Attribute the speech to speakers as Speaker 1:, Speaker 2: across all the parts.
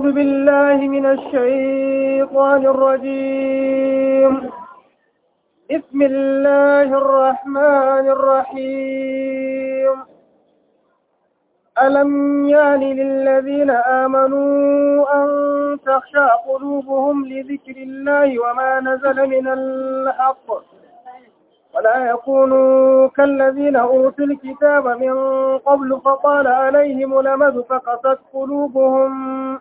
Speaker 1: أعوذ بالله من الشيطان الرجيم بسم الله الرحمن الرحيم ألم يان للذين آمنوا أن تخشى قلوبهم لذكر الله وما نزل من الحق ولا يكونوا كالذين أوتوا الكتاب من قبل فطال عليهم الأمد فقست قلوبهم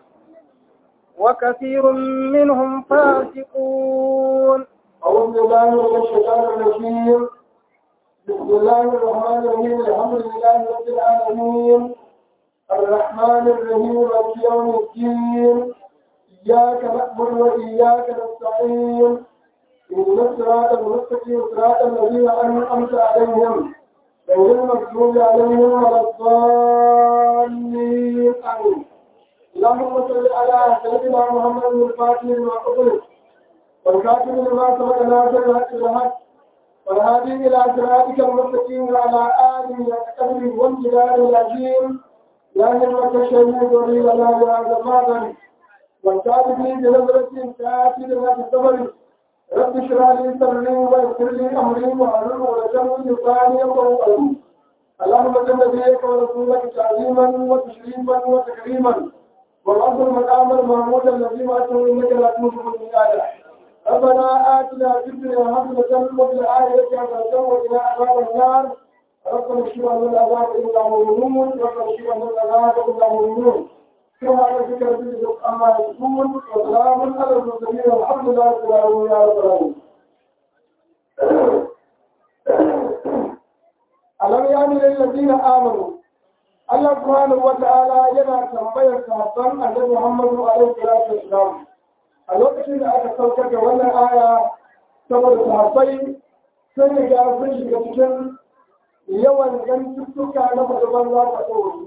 Speaker 1: وكثير منهم فاسقون
Speaker 2: أعوذ بالله من الشيطان الرجيم بسم الله الرحمن الرحيم الحمد لله رب العالمين الرحمن الرحيم مالك يوم الدين إياك نعبد وإياك نستعين اهدنا الصراط المستقيم صراط الذين أنعمت عليهم غير المغضوب عليهم ولا الضالين آمين اللهم صل على سيدنا محمد الفاتح لما أغلق والكاتب لما سبق ناصر الحق بالحق والهادي إلى صراطك المستقيم وعلى آله وصحبه والجلال العظيم يا همة الشهيد ولي لنا بهذا المعظم والكاتب بنظرة تأتي لنا بالصبر رب اشرح لي صدري ويسر لي امري واحلل عقدة من لساني يفقهوا قولي اللهم صل نبيك ورسولك تعظيما وتشريفا وتكريما والعصر مقام المحمود الذي واتوا انك لا تموت بالمثال ربنا اتنا في الدنيا حسنة وفي الآخرة حسنة وقنا عذاب النار ربنا اشف عنا العذاب الا مؤمنون ربنا اشف عنا العذاب الا مؤمنون كما ربك ربك أما يكون وسلام على المرسلين والحمد لله رب العالمين يا رب العالمين ألم يعني للذين آمنوا الله سبحانه وتعالى yana tambayar sahabban annabi Muhammadu alaihi salatu wasalam a lokacin da aka saukar da wannan aya saboda sahabbai sun riga sun shiga cikin yawan gantuttuka na mutuban za ta tsoro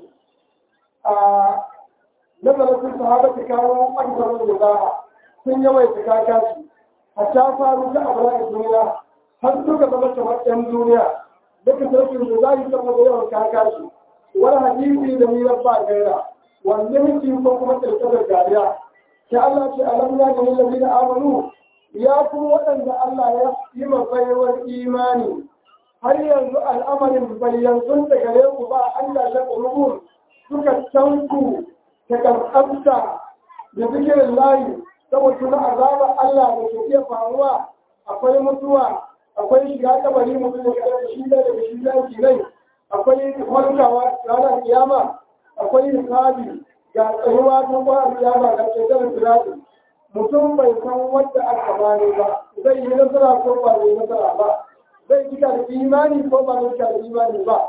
Speaker 2: nazarin sun sahabata kawo ɓangaren da sun yawaita kakashi hatta faru ta abu a duniya har suka zama kamar ɗan duniya duka sarkin da za yi saboda yawan kakashi wani hadisi da ni ba gaira wanne miki ko kuma ƙirƙirar dariya sai Allah ce alam ya gani lalle da amanu ya kuma waɗanda Allah ya yi mafaiwar imani har yanzu al'amarin bayyanzun da gare ku ba an da shaƙa suka tanku ta ƙarƙarta da zikirin layi saboda na azabar Allah da ke iya faruwa akwai mutuwa akwai shiga kabari mutum da kada shi da daga shi da rai akwai farkawa ranar kiyama akwai hisabi ga tsayuwa ta kwanar kiyama ga ƙetaren firati mutum bai san wadda aka bani ba zai yi nasara ko ba zai nasara ba zai cika da imani ko ba zai cika da imani ba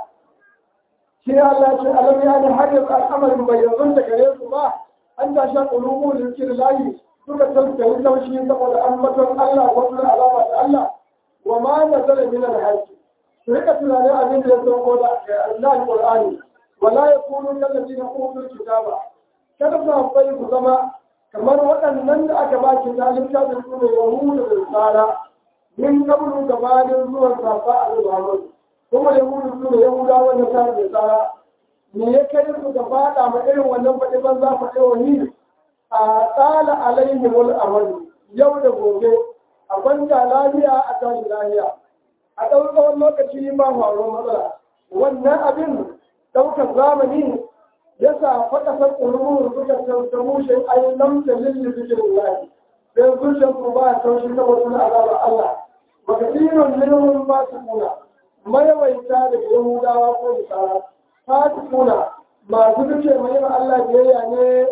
Speaker 2: shi Allah ce alam ya ne har yanzu al'amarin bai yanzu da gare su ba an ta sha ƙulubu da zikir layi suka tantance taushi saboda an maton Allah ko kuma alama da Allah wa ma nazala min al-hajj su rika tunanin abin da ya sauko da Allah Qur'ani wala yakunu kallazina utul kitaba kada su haɓɓai ku zama kamar waɗannan da aka ba ki zalimta da su ne yahudu da tsara min kabulu gabanin zuwan safa a Muhammad kuma yahudu su ne yahudawa na sa da tsara me ya kai su da fada ma irin wannan faɗi ban za faɗi wani a tsala alaihi wal amali yau da gobe a kwanta lafiya a tashi lafiya a ɗau tsawon lokaci ba faruwar matsala wannan abin ɗaukar zamani ya sa faɗasar ƙulurun suka tauta mushe ayin nan da lilli zikirin lahi sai zuciyar ku ba a taushi saboda na azabar Allah baka tsinon minimum ba su kuna mayawaita daga yahudawa ko bisara fasikuna masu duke mai Allah biyayya ne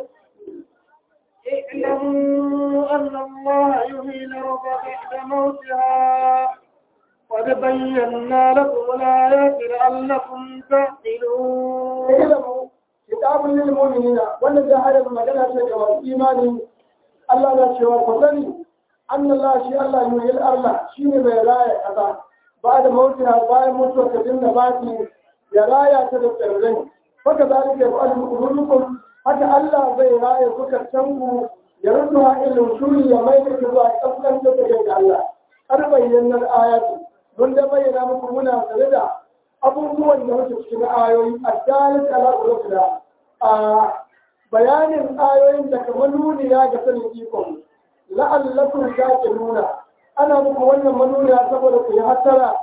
Speaker 1: اعلموا أن الله يحيي الأرض بعد موتها قد بينا لكم الآيات لعلكم تعقلون
Speaker 2: اعلموا كتاب للمؤمنين wannan da hayar magana ce ga masu imani Allah na cewa ku sani an Allah shi Allah yuhil Allah shine mai raya kaza ba da mautina bayan mutuwar ka dinga baki ya raya ta da tsirrai haka zalika ya fa'alu qulubukum haka Allah zai raya zukatan ku ya rubuta ilmin shuri ya mai da zuwa kaskan da take ga Allah har bayyanar ayati mun da bayyana muku muna tare da abubuwan da muke cikin ayoyi a dalil ala ulukula a bayanin ayoyin da kamar nuniya ga sanin ikon la'allakum nuna. ana muku wannan manuniya saboda ku yi hattara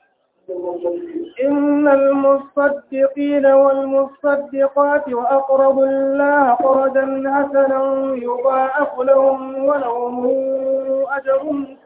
Speaker 1: إن المصدقين والمصدقات وأقرضوا الله قرضا حسنا يضاعف لهم ولهم أجر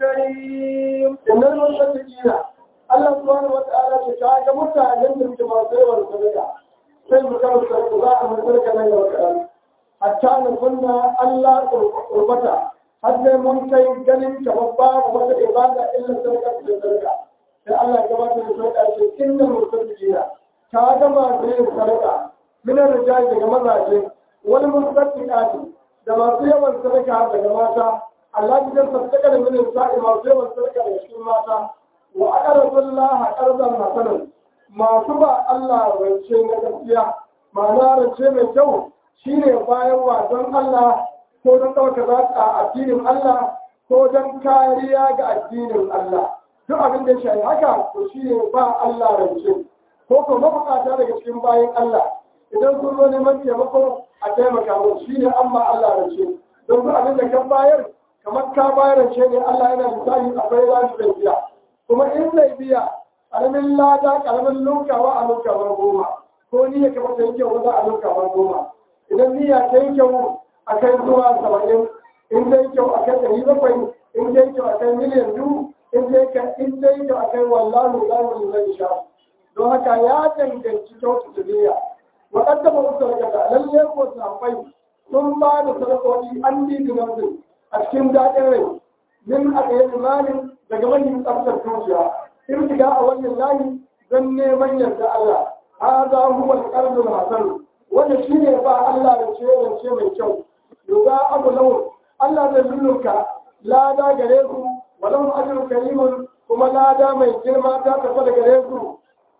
Speaker 1: كريم
Speaker 2: إن المصدقين الله سبحانه وتعالى شكاك متعلم من جماعته والسبيع sai mu kama sarki za a masarka nan yau kaɗan hatta na kunna Allah kurbata har sai mun kai ganin kamar babu wata ibada illa sarka da sarka sai Allah ya gabatar da sarka ce inna musaddiqina ka ga masu yin sarka min rijal daga mazaje wani musaddiqati da masu yawan sarka daga mata Allah ya sarka da min sa'i masu yawan sarka daga cikin mata wa aqradullaha qardan hasanan masu ba Allah rance na gaskiya ma'ana rance mai kyau shine bayan wasan Allah ko don ɗauka za a addinin Allah ko don kariya ga addinin Allah duk abin da shi haka to shine ba Allah rance ko ko mabukata daga cikin bayan Allah idan sun zo neman taimako a taimaka musu shine an ba Allah rance don duk abin da ka bayar kamar ka bayar rance ne Allah yana misali akwai za su biya kuma in zai biya karamin lada karamin lokawa a lokawar goma ko niyya kamar ta yi kyau za a lokawar goma idan niyya ta yi kyau a kai zuwa saba'in in ta yi kyau a kai ɗari bakwai in ta yi kyau a kai miliyan biyu in ta yi kyau a kai wallahu zamu zai sha don haka ya danganci kyautu niyya waɗanda ba su sarkata lalle ko safai sun ba da sadakoki an bi dinarsu a cikin daɗin rai min a ɗaya imanin daga manyan tsaftar zuciya irtiga a wannan layi don neman yarda Allah hada huwa al-qalbul hasan wanda shine ba Allah da ce rance mai kyau yuga abu law Allah zai lulluka lada gare su walau ajrun karimun kuma lada mai girma ta tafi da gare su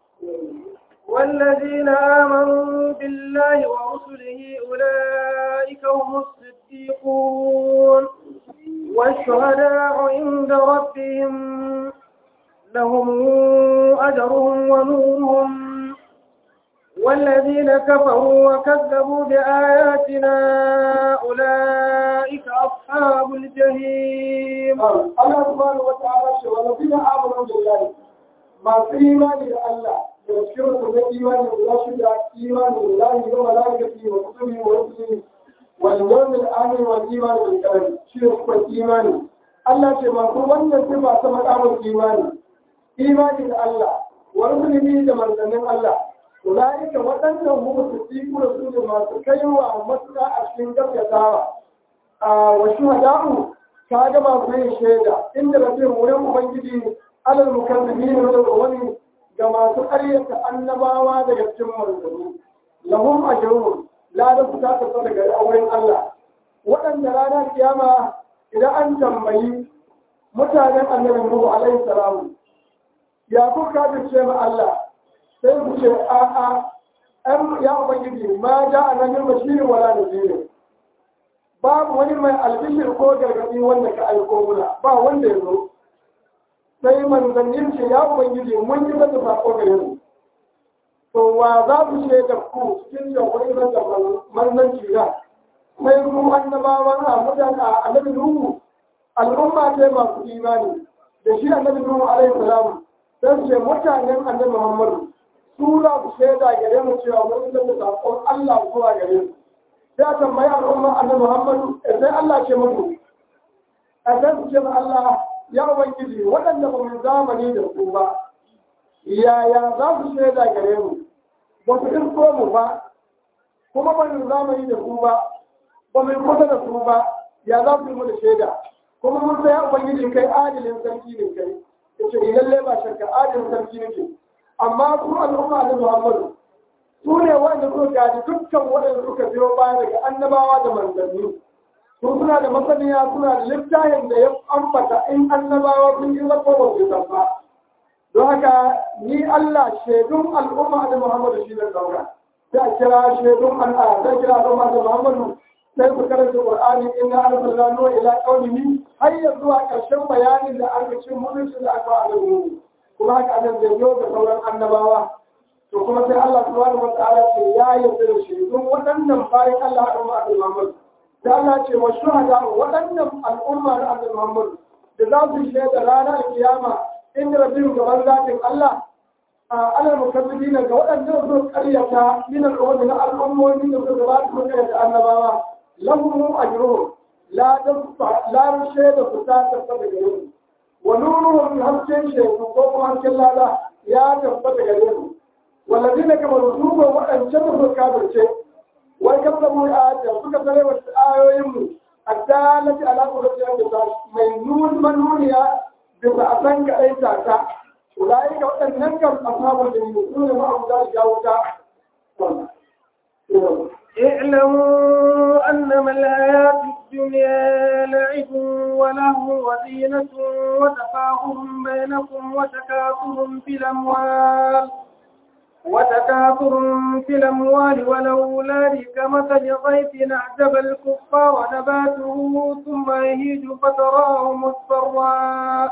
Speaker 1: والذين آمنوا بالله ورسله أولئك هم الصديقون والشهداء عند ربهم لهم أجرهم ونورهم والذين كفروا وكذبوا بآياتنا أولئك أصحاب الجحيم
Speaker 2: الله سبحانه وتعالى والذين آمنوا بالله ما في إيمان الله يذكركم بالإيمان بالرشد إيمان بالله وملائكته وكتبه ورسله واليوم الآخر والإيمان بالكلام شرك والإيمان Allah ce masu wannan sifa ta makamar imani imani da Allah wa rusulihi da manzannin Allah ulaika waɗannan hum siddiqu rasulun masu kaiwa matuƙa a cikin gaskatawa a wa shuhada'u ka ga masu yin shaida inda rabbin wurin ubangiji alal mukazzibin da wani ga masu ƙaryata annabawa daga cikin manzanni lahum ajrun la da su ta tafi daga auren Allah waɗanda ranar kiyama idan an tambayi mutanen annabi Nuhu alaihi salamu ya kuka da ce ma Allah sai ku ce a a an ya ubangiji ma ja annabi bashir wala nadir babu wani mai albishir ko gargadi wanda ka aiko muna ba wanda ya zo sai manzannin ce ya ubangiji mun yi masa sako gare mu to wa za ku ce da ku cikin da wani da manzanci da sai ku annabawan a mutane a annabi Nuhu al'umma ce masu imani da shi annabi Nuhu alaihi salam sai ce mutanen annabi Muhammad su za su shaida gare mu cewa mun da sakon Allah zuwa gare mu sai a tambayi al'umma annabi Muhammad sai Allah ce mutu a sai su ce Allah ya ubangiji waɗanda ba mu zamani da su ba yaya za su shaida gare mu ba su isko mu ba kuma ba mu zamani da su ba ba mai kusa da su ba ya za su yi mana shaida kuma mun sai ubangiji kai adilin sarki ne kai yace ni lalle ba shakka adilin sarki nake amma su al'umma da Muhammadu su ne wanda suka gaji dukkan waɗanda suka biyo baya daga annabawa da manzanni su suna da masaniya suna da littafin da ya ambata in annabawa sun yi zafa ba su zamba don haka ni Allah shaidun al'umma da Muhammadu shi da dauka sai a kira shaidun al'ada sai kira al'umma da Muhammadu sai su karanta Qur'ani inna arsalna nuha ila qaumihi har ya zuwa ƙarshen bayanin da aka ce mutunci da aka wa annabi kuma haka annabi zai yi da sauran annabawa to kuma sai Allah subhanahu wa ta'ala ce ya yarda da shi don waɗannan bayan Allah a umma Abdul Muhammad da Allah ce wa shuhada waɗannan al'umma na Abdul Muhammad da za su shaida ranar kiyama in rabbihim gaban zatin Allah a alal mukazzibin ga waɗannan su ƙaryata min al'ummi na al'ummomi da su gabata su ƙaryata annabawa lahum ajruhum la tasfa la shaida su ta tabbata gare su wa nuruhum hasken shaidu ko kuma hasken lada ya tabbata gare su والذين كفروا سوء وأن شبهوا كافرين وكذبوا آيات suka tare wa ayoyinmu addalati ala qudratin bisa mai nun manuniya bisa asan ka dai ta ta ulai ka wadannan kan ashabul jannah sune ma abu da jawta
Speaker 1: اعلموا أنما الحياة الدنيا لعب ولهو وزينة وتفاخر بينكم وتكاثر في الأموال وتكاثر في الأموال والأولاد كمثل غيث أعجب الكفار نباته ثم يهيج فتراه مصفرا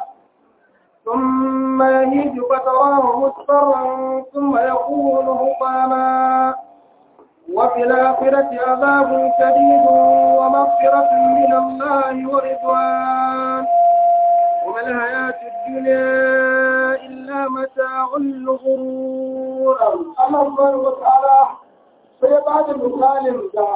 Speaker 1: ثم يهيج فتراه مصفرا ثم يكون هطاما وفي الآخرة عذاب شديد ومغفرة من الله ورضوان وما الحياة الدنيا إلا متاع الغرور
Speaker 2: Allah subhanahu wa ta'ala sai ya bada misalin da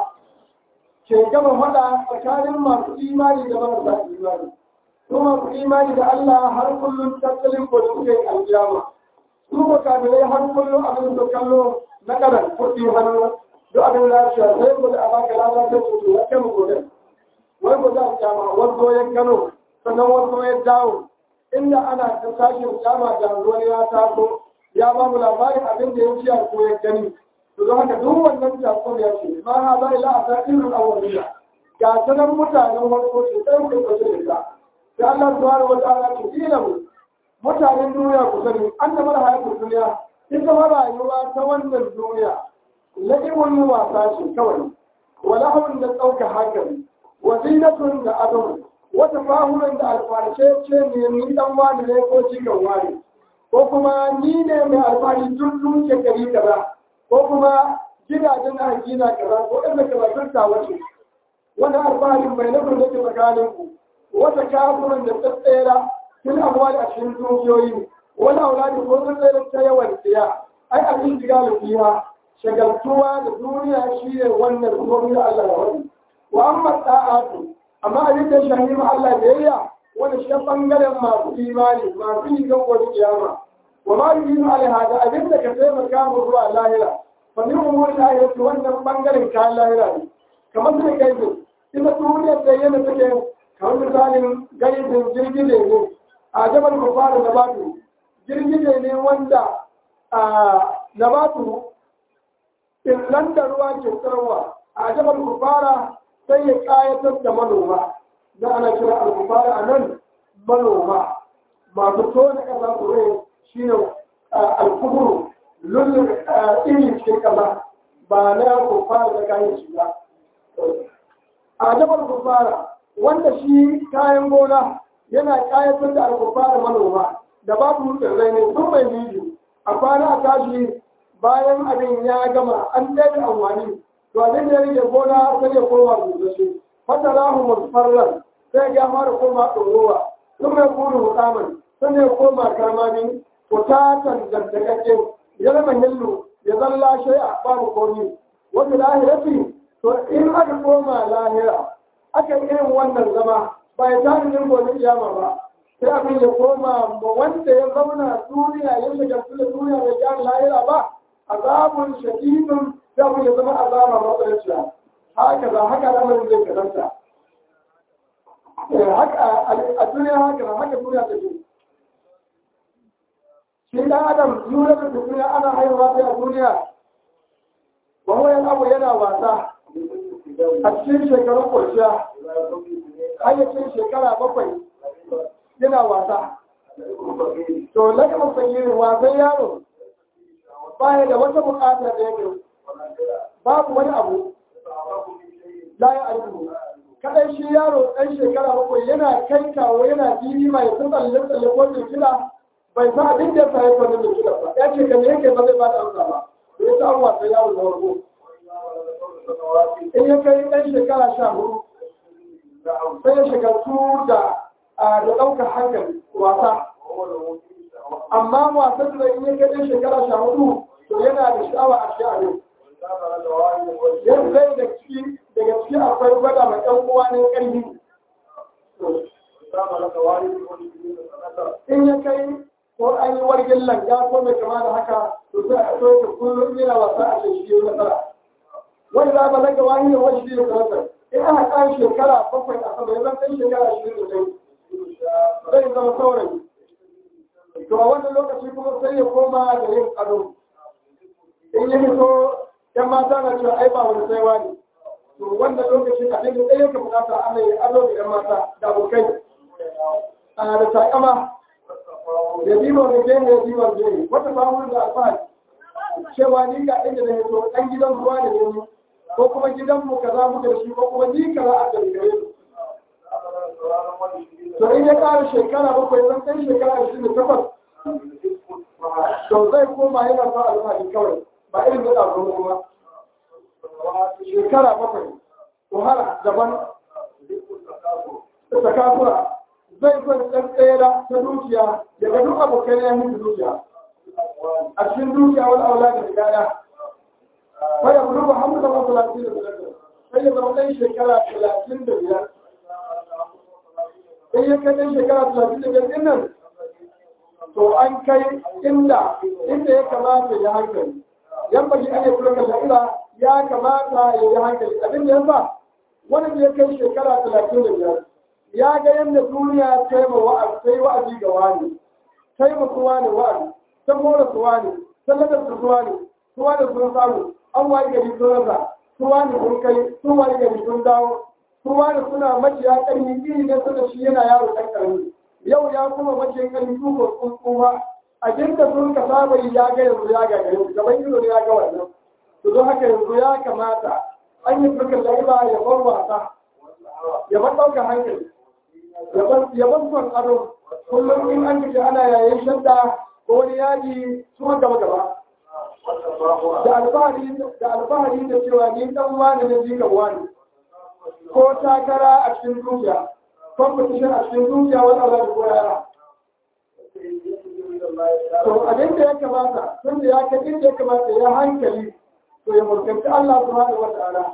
Speaker 2: ke gama faɗa tsakanin masu imani da marasa imani. Su masu imani da Allah har kullum tattalin ko suke aljama. Su ba kafirai har kullum abin da kallo na ƙaran kuɗi hannu duk abin lafiya sai ku da a baka lada ta ce ya kai mu gobe. Wai ku za a kyama wanzo ya gano sannan wanzo ya dawo inda ana ta sashin kyama da wani ya taso ya ba mu labarin abin da ya ci a ko ya gani to don haka duk wannan jakon ya ce ma ha ba ila a tsakirin awwaliya ga sanan mutanen farko ce sai ku ko da ita sai Allah subhanahu wa ta'ala ce ilamu mutanen duniya ku sani an da mara hayatun duniya ita ma rayuwa ta wannan duniya la'ibun wasa ce kawai wala hawun da ɗauka hankali wa zinatun da adon wata fahunan da alfarshe ce ne ni dan wani ne ko cikin wani ko kuma ni ne mai alfahari tun tun shekari kaza ko kuma gidajen na gina kaza ko inda kaza sun ta wace wannan alfaharin mai nufin da ke tsakanin ku wata kafirin da tsatsera tun abuwa da cikin dukiyoyi wani auladi ko tsatsera ta yawan tsiya ai abin shiga da fiha shagaltuwa da duniya shi ne wannan ruwan da Allah ya wani wa amma ta'atu amma abin da shahi ma Allah da yayya wani shi bangaren masu imani masu yi gan wani kiyama wa ma yi yin alhada abin da ka taimaka mu zuwa lahira fa min umuri lahira wannan bangaren kayan lahira ne kamar sai kai ne ita duniyar da yana take kamar misalin gaibin jirgin ne a jabal kufara da batu jirgin ne wanda a nabatu nan da ruwa ke tsarwa a jabal kufara sai ya kayatar da manoma da ana kira al-kufara a nan manoma masu tona kasa su rai shi ne al-kuburu lullun iri cikin kasa ba na kufara da kayan shi ba a jabal kufara wanda shi kayan gona yana kayatar da al-kufara manoma da babu tsirrai ne sun mai biyu a kwana a tashi bayan abin ya gama an ɗaya amfani to abin da ya rage gona sai ya koma busashe fata rahu musfarran sai ya fara koma ɗorowa sun mai kuru hukaman sun ya koma karmami kutatan daddakakke ya zama hillu ya zan lashe a babu komi wanda lahirafi to in aka koma lahira aka yi irin wannan zama ba ya tani yin gobe kiyama ba sai abin ya koma ma wanda ya zauna duniya ya shiga da duniya bai gyara lahira ba azabun shadidun da mu ya zama azaba matsalaciya haka za haka lamarin zai kasanta haka a duniya haka na haka duniya ta ce shi dan adam nuna da duniya ana haihuwa sai a duniya ba wani abu yana wasa a cikin shekarun kwanciya hayyacin shekara bakwai yana wasa to lakamin sanyi wasan yaro baya da wata bukata da yake babu wani abu la ya albu kadai shi yaro ɗan shekara bakwai yana kai kawo yana jini mai tsalle tsalle ko kila bai sa abin da ya sa ya kwanu da shi ba ya ce kan yake ba zai ba da amsa ba ya ta an wasa yawon na wargo in ya kai ɗan shekara sha hudu sai ya shagaltu da da ɗaukar hankali wasa amma wasan da in ya kai ɗan shekara sha hudu to yana da sha'awa a shi a yau yanzu zai da ciki daga ciki akwai gwada mai ɗan uwa ne ƙarfi in ya kai ko an yi wargin langa ko mai kama da haka to sai a soke kullum yana wasa a shi shi nasara wani za ba laga wani ne wani shi ne nasara in aka kan shekara bakwai a sama ya zan shekara ashirin da dai zai zama saurayi to a wannan lokaci kuma sai ya koma da yin ado in ya fito yan mata na cewa ai ba wani saiwa ne to wannan lokacin abin da ɗaya ka bukata ana yi ado da yan mata da abokai a da takama da dimon da gene da dimon gene wata samun da alfahari cewa ni ga inda na hito ɗan gidan ruwa da ne ko kuma gidan mu kaza muka da shi ko kuma ni kaza a gare su to in ya ƙara shekara bakwai zan kai shekara ashirin da takwas to zai koma yana sa alfahari kawai ba irin da ɗaukar kuma shekara bakwai wahala daban takasura zai son ɗan tsera ta dukiya daga duk abokai ya mutu dukiya a cikin dukiya wani aula da gaya faya bulu ba hamdu da wasu talatin da biyar sai ya zama ɗan shekara talatin da biyar in ya kai ɗan shekara talatin da biyar ɗin nan to an kai inda inda ya kamata ya hankali yan baki an yi kula da ya kamata ya yi hankali abin da yasa wani da ya kai shekara talatin da biyar ya ga yadda duniya ta yi wa'azi ta yi wa'azi ga wani ta yi masu wani wa'azi ta mora su wani ta ladar su wani su wani sun samu an wayi gari sun rasa su wani sun kai su wayi gari sun dawo su wani suna maciya ƙarni iri ne suna shi yana yaro ɗan ƙarni yau ya kuma maciyan ƙarni su ko sun kuma abin da sun ka saba yi ya ga yanzu ya ga gari gaban ido ne ya ga wannan to don haka yanzu ya kamata an yi furkan la'iba ya bar wasa ya bar ɗaukar hankali ya bar son ado kullum in an kace ana yayin shadda ko wani yaji su gaba gaba da alfahari da alfahari da cewa ni dan wani ne jika wani ko takara a cikin dukiya competition a cikin dukiya wani Allah da koyara to abin da ya kamata tun da ya kai inda ya kamata ya hankali to ya mulkanci Allah subhanahu wa ta'ala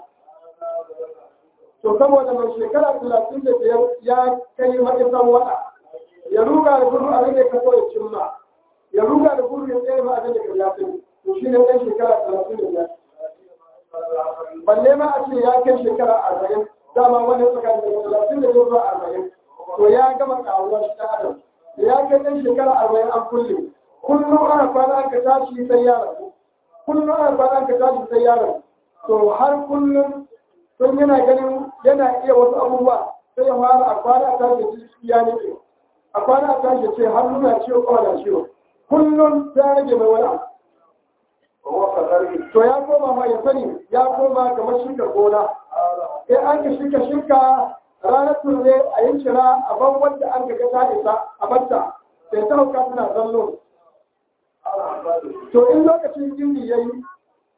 Speaker 2: to saboda mai shekara talatin da biyar ya kai ma'isan wata ya ruga da gudu abin da ka so ya cimma ya ruga da gudu ya tsaye ma abin da ka ya sani to shi ne ɗan shekara talatin da biyar balle ma a ce ya kai shekara arba'in dama wani tsakanin da talatin da biyar zuwa arba'in to ya gama ƙaruwa shi ɗan adam ya kai ɗan shekara arba'in an kulle kullum ana kwana an ka tashi sai ya rabu kullum ana kwana an ka tashi sai ya rabu to har kullum sun yana ganin yana iya wasu abubuwa sai ya fara a kwana a tashi ciki ya nufe a kwana a tashi ce har nuna ciwo kawai da ciwo kullum ta rage mai wani abu to ya koma ma ya sani ya koma kamar shirka gona in an ka shirka shirka ranar turne a yin shira a ban wanda an ga ta isa a batta sai ta hauka suna zallo to in lokacin gindi ya yi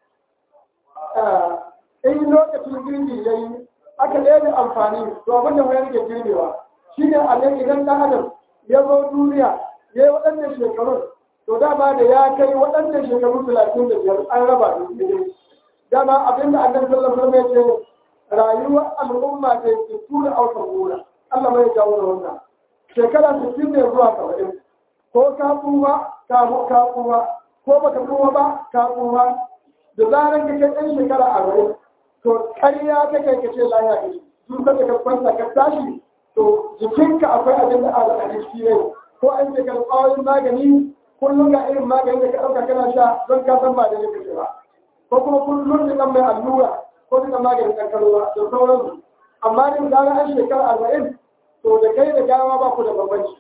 Speaker 2: in lokacin girbi ya yi aka ɗaya amfani to abin da wani rike girbewa shi ne a nan idan ɗan adam ya zo duniya ya yi waɗannan shekarun to dama da ya kai waɗannan shekaru talatin da biyar an raba da su dama abin da annabi sallallahu alaihi wasallam ya ce rayuwar al'umma ta yi tura auka gona Allah mai jawo da wannan shekara sittin ne zuwa saba'in ko ka kuma ka ka kuma ko baka kuma ba ka kuma da zaran ka kai ɗan shekara arba'in to ƙarya ta kai ka ce lahiya ka ce duk da ka kwanta ka tashi to jikinka akwai abin da ala a ciki ne ko an ce karɓawoyin magani kullum ga irin magani da ka ɗauka kana sha don ka san ba da ne kake ba ko kuma kullum da kan mai allura ko da maganin kankarwa da sauransu amma din da an shekara arba'in to da kai da gawa ba ku da bambanci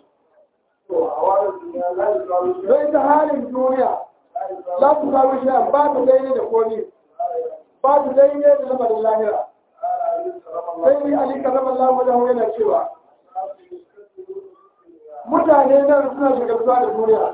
Speaker 2: zai ta halin duniya za ku samu shi ba ta daidai da komi ba ta daidai da lamarin lahira sai ni ali karama Allah da yana cewa mutane nan suna shagaltuwa da duniya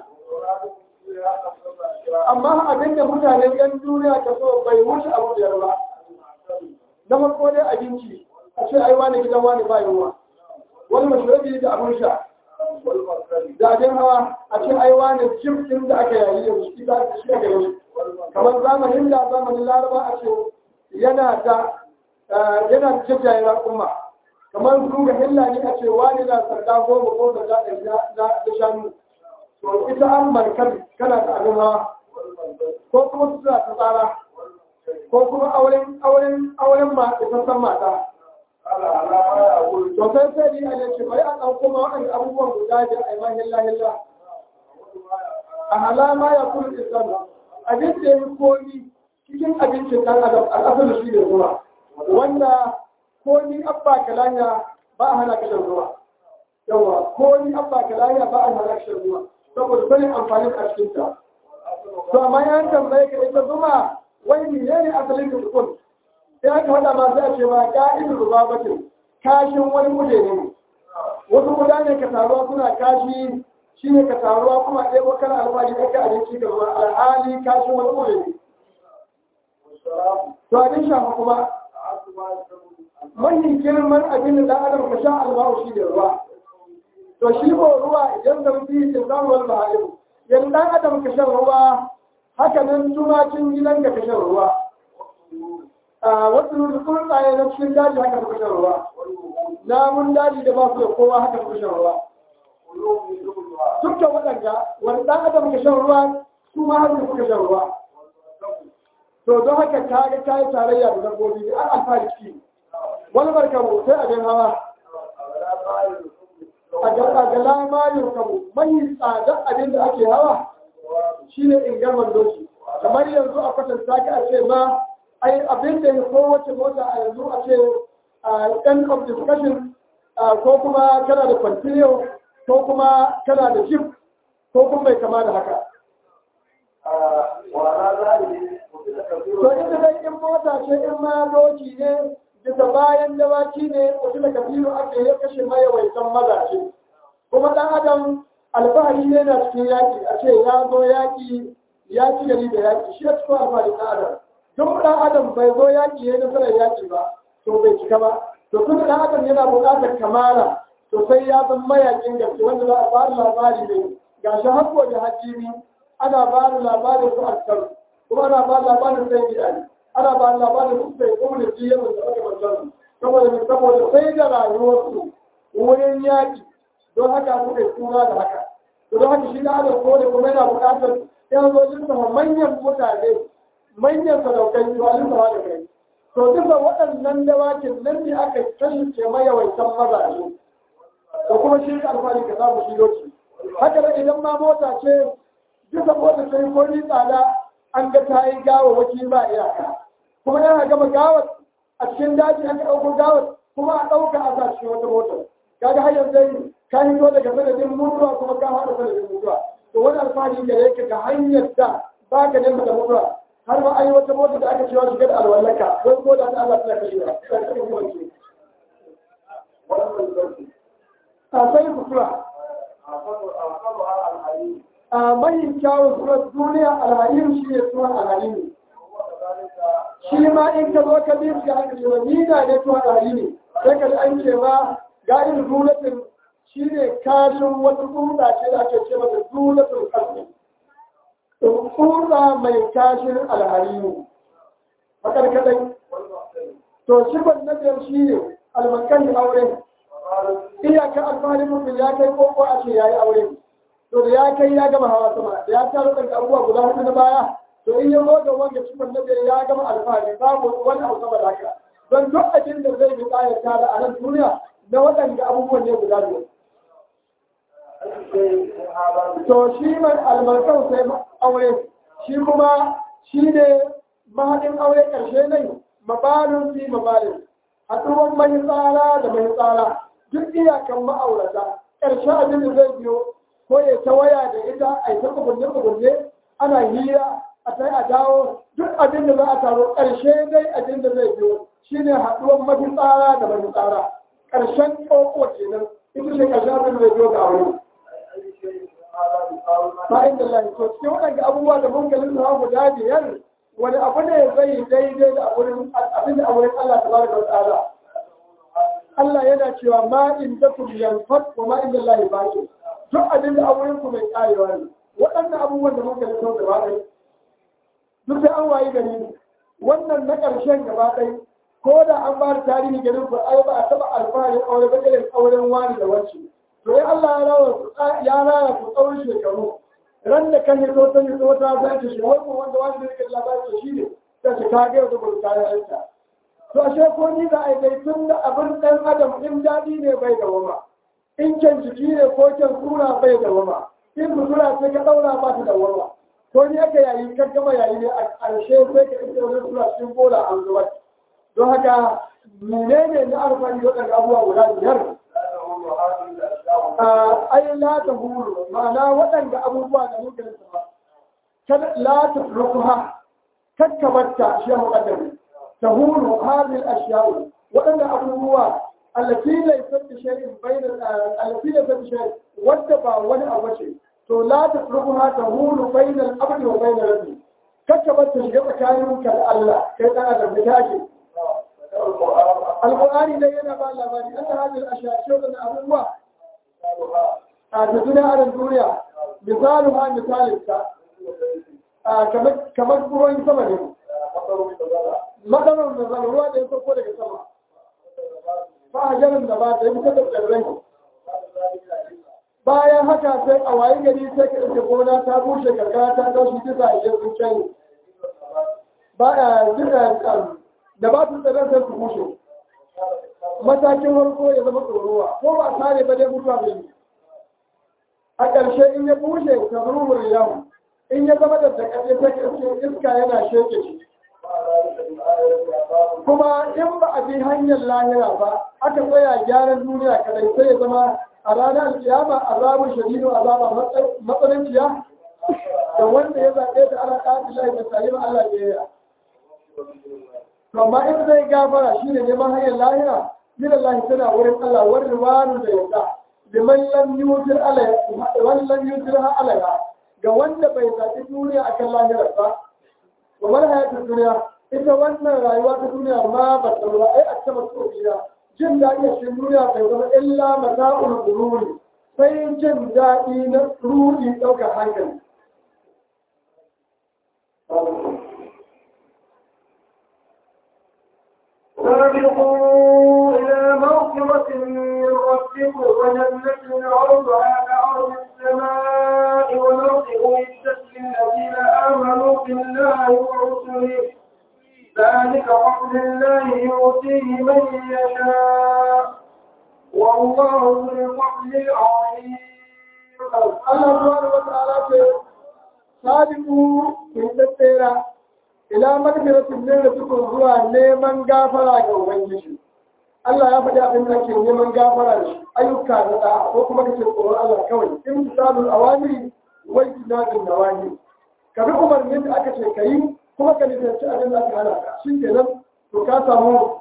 Speaker 2: amma abin da mutanen yan duniya ka so bai wuce abu biyar ba na farko dai abinci a ce ai wani gidan wani ba yunwa wani mashirabi da abin sha da abin hawa a ce ai wani jim din da aka yayi yanzu shi da shi aka yi kamar zamanin da zamanin laraba a ce yana da yana da jajjaye raƙuma kamar su ga hilla ne a ce wani na sarda goma ko sarda ɗari da shanu to ita an markar kana da abin hawa ko kuma su suna ta tsara ko kuma auren auren auren ma isassan mata to sai sai ni a ne ce bari a ɗauko ma waɗanda abubuwan guda da a yi ma hilla hilla a halama ya kula islam abin da ya yi komi cikin abincin ɗan adam al'asar shi ne zuwa wanda ko ni abba kalanya ba a hana kashin ruwa yawa ko ni abba kalanya ba a hana kashin ruwa saboda sanin amfanin a cikin ta to amma yan tambaye ka ita zuma wai ne ne asalin da kun sai aka faɗa ma sai a ce ma ka'idul rubabatin kashin wani muje ne wasu guda ne ka taruwa suna kashi shi ne ka taruwa kuma ɗaya kana alfahari ɗaya abinci ka zuwa alhali kashin wani muje ne to abin shafa kuma mahi girman abin da adam ka sha albahu shi da ruwa to shi ko ruwa idan da mutum ya zama wani mahalin yanzu dan adam ka shan ruwa haka nan tumakin gidan ka shan ruwa a wasu tsuntsaye na cikin daji haka suka shan ruwa namun daji da ba su da kowa haka suka shan ruwa dukkan waɗanda wani dan adam ka shan ruwa su ma haka suka shan ruwa to don haka ka ga ta yi tarayya da dabbobi an alfahari ciki wani barkamu sai abin hawa a ga lamarin kamu mai tsadar abin da ake hawa shine ingarman doki kamar yanzu a kwatanta ka a ce ma ai abin da ya kowace mota a yanzu a ce a end of discussion ko kuma kana da kwantiliyo ko kuma kana da jeep ko kuma mai kama da haka to ita dai in mota ce in ma doki ne bisa bayan dawaki ne wasu da kabiru ake ya kashe mayawaitan mazaje kuma ɗan adam alfahari ne na cikin yaƙi a ce ya zo yaƙi ya ci gari da yaƙi shi ya cikin alfahari ɗan adam duk ɗan adam bai zo yaƙi ya nasarar yaƙi ba to bai cika ba to tun ɗan adam yana buƙatar kamala to sai ya zama mayaƙin gaske wanda za a ba labari ne ga shi hakko da hakimi ana ba da labarin su askar kuma ana ba labarin sai gida ne ana ba labarin su sai kuma da jiya da aka mantar saboda mai saboda sai da rayuwarsu wurin yaƙi don haka suka yi suna da haka to don haka shi da adam ko da kuma yana buƙatar yan zo lissafa manyan mutane manyan sadaukai to a lissafa da kai to duka waɗannan dawakin nan ne aka kasance mayawaitan mazaje da kuma shi ka alfahari ka samu shi lokaci haka da idan ma mota ce duka mota sai ko ni tsada an ga ta yi gawa waki ba iyaka kuma yana gama gawar a cikin daji aka ɗauko gawar kuma a ɗauka a sa cikin wata motar kaga har yanzu ka hito daga sanadin mutuwa kuma ka haɗa sanadin mutuwa to wani alfahari da yake ga hanyar da ba ka nemi da mutuwa har ma an yi wata motar da aka cewa shiga da alwallaka wai ko da ta Allah tana kashewa a sai sutura a mai kyawun surar duniya alharim shi ne sunan alharim shi ma in ka zo ka bi shi aka ce ni da ne tuwa ɗari ne sai ka ji an ce ma ga irin zulatin shi ne kashin wata tsutsa ce da ake ce mata zulatin ƙarfi tsutsa mai kashin alharimu makarkadai to shi ban na biyar shi ne almakan aure iyaka alfaharin mutum ya kai koko a ce ya yi aure to da ya kai ya gama hawa sama da ya taro daga abubuwa guda hudu na baya to in ya zo da wanda cikin na biyar ya gama alfahari babu wani abu sama da haka don duk abin da zai bi ƙayar tara a nan duniya na waɗanda abubuwan ne guda biyu. To shi mai albarkar sai aure shi kuma shi ne mahaɗin aure ƙarshe ne mabalin fi mabalin haɗuwan mai tsara da mai tsara duk iyakan ma'aurata ƙarshe abin da zai biyo ko ya ta waya da ita a yi ta kubunne ana hira a sai a dawo duk abin da za a taro ƙarshe dai abin da zai biyo shine haɗuwan mafi tsara da mafi tsara ƙarshen ƙoƙo kenan ita ce ƙarshen abin da zai biyo ga aure fa'in da lahi to cikin waɗanda abubuwa da mun kalin sa guda biyar wani abu ne zai daidai da abin da abin Allah ta baraka wa ta'ala Allah yana cewa ma in da ku yanfat wa ma in da lahi baki duk abin da abin ku mai karewa ne waɗannan abubuwan da mun kalin sa gaba ɗaya duk sai an wayi gari wannan na ƙarshen gaba ɗaya ko da an ba da tarihi garin ku ai ba a taɓa alfaharin aure ba irin auren wani da wacce to ya Allah ya rawa ya raya ku tsawon shekaru ran da kan hito ta hito wata za ta shi wani wanda wani da yake labarin shi ne ta ce ka ga yau da gudu kayan yanta to ashe ko ni za a yi dai tun da abin ɗan adam in daɗi ne bai da wama in kyan jiki ne ko kyan sura bai da wama in sutura sai ka ɗaura ba ta da wama ko ni aka yayi kan gama yayi ne a ƙarshe sai ka ɗauke wani sura cikin bola an zubar don haka menene na alfani waɗanda abubuwa guda biyar ai la ta hulu ma'ana waɗanda abubuwa da muke nasa ba kada la ta rukuha kakkabarta shi ya muƙaddami ta hulu hadhihi al-ashya'u waɗanda abubuwa allati laysat bi shay'in bayna allati laysat bi shay'in wadda ba wani abu ce to la ta rukuha ta hulu bayna al-abdi wa bayna rabbi kakkabarta shiga tsakaninka da Allah kai dan adam da take القرآن لينا بقى لباني أن هذه الأشياء شغلنا أبوة تدنا على الدنيا مثالها مثال الساعة كما تقولون ثمنه مدن النظر هو ده يقول لك سما فأجل النبات يمكن تقرره bayan haka sai a waye gari sai ka ɗauke gona ta bushe karkara ta tashi kisa a yanzu can ba a jira da ba su tsaron sai su bushe matakin farko ya zama tsorowa ko ba tare ba dai mutuwa bai yi a ƙarshe in ya bushe ka rurur yamu in ya zama da takaɗe ta ƙarshe iska yana sheke shi kuma in ba a bi hanyar lahira ba aka tsaya gyaran duniya kadai sai ya zama a ranar alkiyama azabun shadidu azaba matsananciya da wanda ya zaɓe ta ana ƙafi lahi da salim Allah ya yi amma in zai gafara shi ne neman hanyar lahira min Allah tana wurin Allah wani ruwanu da yadda da man lam yutir alaiha lam yutir ha alaiha ga wanda bai zaɓi duniya akan lahira ba wa man hayatul duniya ita wannan rayuwa ta duniya ma ba ta ba ai a taba tsofiya jin daɗi a cikin duniya bai zama illa mata'ul gururi sai jin daɗi na rudi ɗaukar hankali
Speaker 1: سابقوا إلى مغفرة من ربكم وجنة عرضها كعرض السماء والأرض أعدت للذين آمنوا بالله ورسله ذلك فضل الله يؤتيه من يشاء والله ذو الفضل العظيم
Speaker 2: Allah subhanahu wa ta'ala ce sabiqu in tattera ila magfiratin min rabbikum zuwa neman gafara ga ubangiji Allah ya faɗi abin da ke neman gafara da shi ayyuka da da ko kuma kace tsoron Allah kawai in misalul awamiri wai tinadin nawahi ka bi umarnin da aka ce kayi kuma ka nisanci abin da aka hana ka shi kenan to ka samu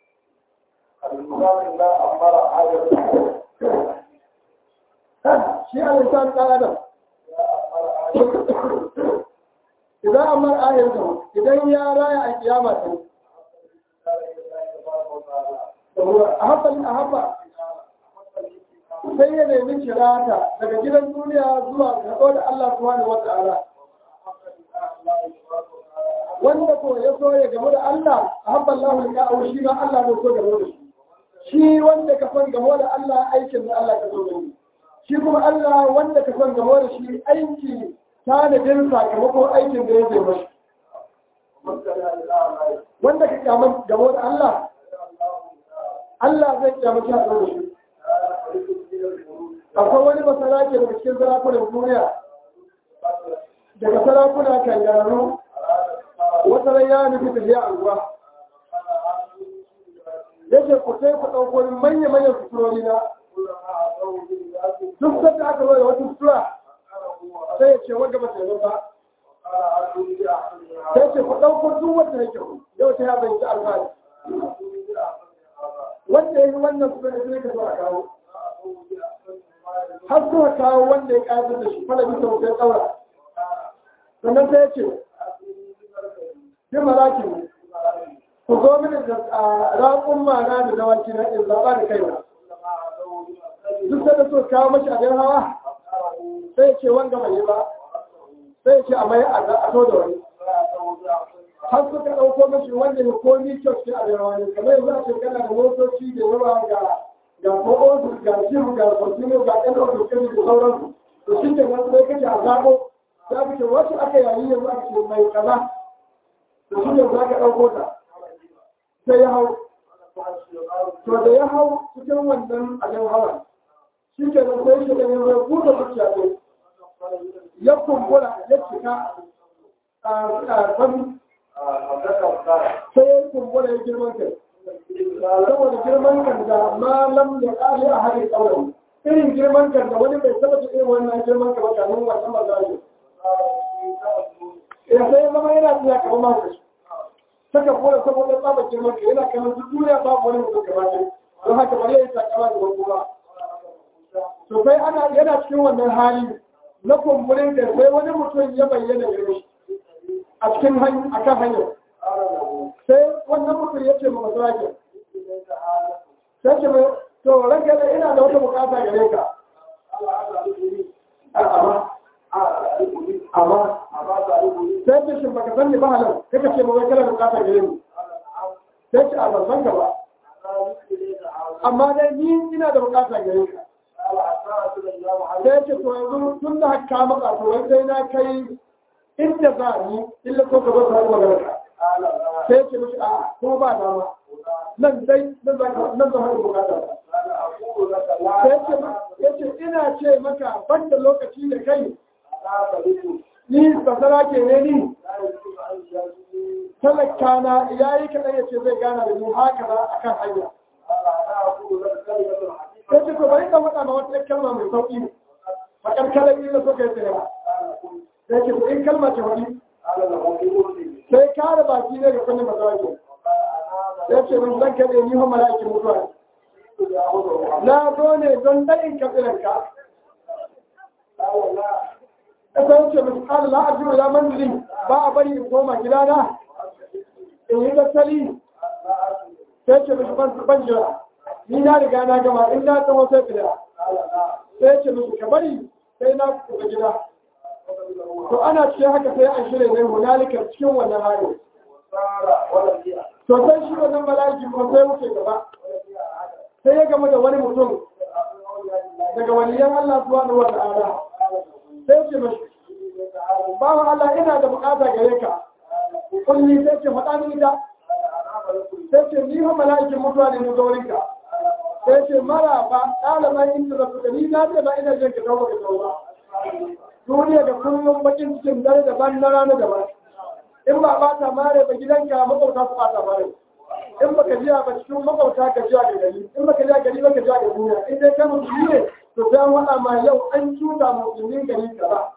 Speaker 2: shi al-insan ɗan adam idan amma ayar da idan ya raya a kiyama ta a haɓa a haɓa sai ya nemi kirata daga gidan duniya zuwa ga da Allah subhanahu wa ta'ala wanda ko ya so ya gamu da Allah a haɓa Allah ya kawo shi ma Allah ne so gamu da shi shi wanda ka son gamu da Allah aikin da Allah ka so da shi shi kuma Allah wanda ka son gamu da shi aiki tanadin sakamakon aikin da ya zai mashi wanda ka kyaman gamu da Allah Allah zai kyamaci a da shi akwai wani masana ke daga cikin sarakunan duniya daga sarakuna kan gano wata ran ya nufi tafiya anguwa yake ku sai ku ɗauko manya-manyan suturori na duk sanda aka zo da wata sutura sai ya ce wanda ba ta yi ba sai ce ku ɗauko duk wanda yake yau ta ya bai ta alfahari wanda ya yi wannan sutura da sai ka zo a kawo har suka kawo wanda ya ƙayatar da shi fara bisa sai ɗaura sannan sai ya ce bi maraki ku zo mini da raƙun mana da dawaki na in zaɓa da kaina duk da so kawo mashi abin hawa sai ya ce wanga bai yi ba sai ya ce a mai a to da wani har suka ɗauko mashi wanda ne ko ni kyau ce abin hawa ne kamar yanzu a ce kana da motoci da yawa ga ga ko'osu ga jiru ga kwantino ga ɗan ɗaukar kiri da sauransu to shi ke nan sai kake a zaɓo za ka ce wasu aka yayi yanzu aka ce mai kaza to shi ne za ka ɗauko ta sai ya hau to da ya hau cikin wannan abin hawa shi ke nan sai shi ne ya buɗe zuciya ne ya kumbura ya cika a kwami sai ya kumbura ya girman kai saboda girman kan da malam da ƙari a harin ƙauyen irin girman kan da wani bai taɓa ta irin wannan girman kan ba kamin wannan ba zai ya sai ya zama yana tsaya kamar masu shi saka kora saboda tsaba girman kan yana kamar duk duniya babu wani mutum kamar shi don haka bari ya yi takama da wani ba to sai ana yana cikin wannan hali na kumburin da sai wani mutum ya bayyana gare shi a cikin akan hanyar sai wannan mutum ya ce ma masarakin sai ce mai to ranka da ina da wata bukata gare ka amma amma sai ce shi baka san ni ba halar kaka ce mawai kala bukata gare ni sai ce a ban san ka ba amma dai ni ina da bukata gare ka sai ce to yanzu tun da haka maka to wai sai na kai inda za ni illa ko ka zo ka haɗu magana ka sai ce mishi a kuma ba dama nan dai nan za ka nan za haɗu bukata sai ce ya ce ina ce maka banda lokaci da kai ni basara ke ne ni talaka na ya yi kaɗan ya ce zai gana da ni haka za a kan hanya sai ce ko bari ka faɗa ma wata kalma mai sauƙi ne a ƙarƙarar ila so ka yi tsaye sai ce in kalma ce wani sai kare baki ne da kunnin masarauki ya ce min zan kaɗe ni hon mala'ikin mutuwa na zo ne don ɗayin kafiranka ya sai ce min ƙala la ajiyu ya manzili ba a bari in koma gidana in yi tattali sai ce min ban jira ni na riga na gama in na tsawo sai fida sai ce min ka bari sai na kuka gida to ana cikin haka sai an shirya ne hunalikar cikin wannan hali to sai shi wannan mala'iki ko sai wuce gaba sai ya gama da wani mutum daga waliyan Allah subhanahu wa ta'ala sai ce mashi bawan Allah ina da bukata gare ka kulli sai ce faɗa ni ita sai ce ni ha mala'ikin mutuwa ne na zaurin ka sai ce mara ba ɗaliban inda da suka ni na ce ba ina jin ka tauba ka tauba duniya da kullum bakin cikin dare daban na rana daban in ba ba ta mare ba gidanka makwauta su bata mare in baka jiya ba cikin makwauta ka jiya ga gari in baka jiya gari ba ka jiya ga duniya in dai kai musulmi ne to sai an waɗa ma yau an cuta musulmin gari ka ba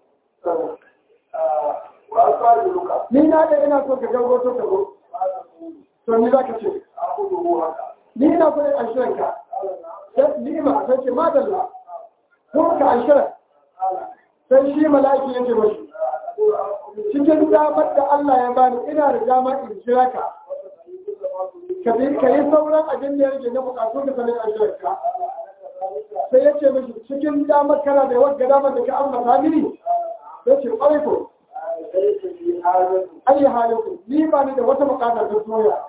Speaker 2: ni na da ina so ka gago to ka go to ni za ka ce ni ina so in anshiran ka sai ni'ima sai ce madalla kuma ka anshiran sai shi mala'iki ya ce mashi cikin damar da Allah ya bani ina da dama in jira ka ka yi sauran abin da ya rage na bukatu da sanin ajiyarka sai ya ce mashi cikin damar kana da wadda damar da ka ambata mini ya ce ƙwarai ko ayi halinku ni ba ni da wata bukata ta doya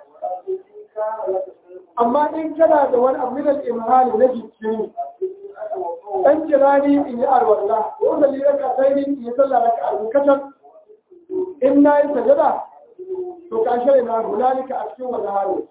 Speaker 2: amma in kana da wani abu minal imhali na jikini dan kirani in yi arwalla ko da lira ka sai in yi sallah raka abu kacan in na yi sajada to ka shirya na hunalika a cikin wani hali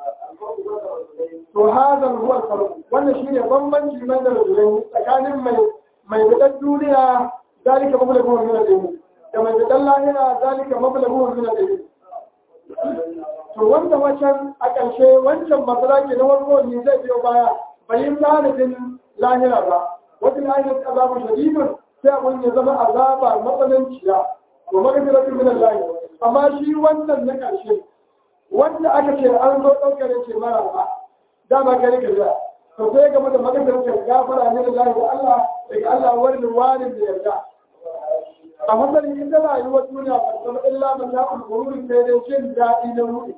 Speaker 2: to hazan huwa farko wannan shine bambanci mai da rajulai tsakanin mai mai bidan duniya zalika mablagu min al-ilm da mai bidan lahira zalika mablagu min al-ilm to wanda wancan a ƙarshe wancan masaraki na farko ne zai biyo baya bayin tanadin lahira ba wata lahira ta azabu shadidun sai abun ya zama azaba matsananciya wa magfiratu min Allah amma shi wannan na ƙarshe wanda aka ce an zo ɗaukar ce mara ba dama kare ka jira to sai game da maganar gafara ne da lahi da Allah daga Allah wani wani da yarda a matsayin ita rayuwar duniya ba zama illa man ya ulgururin sai dai jin daɗi na ruɗi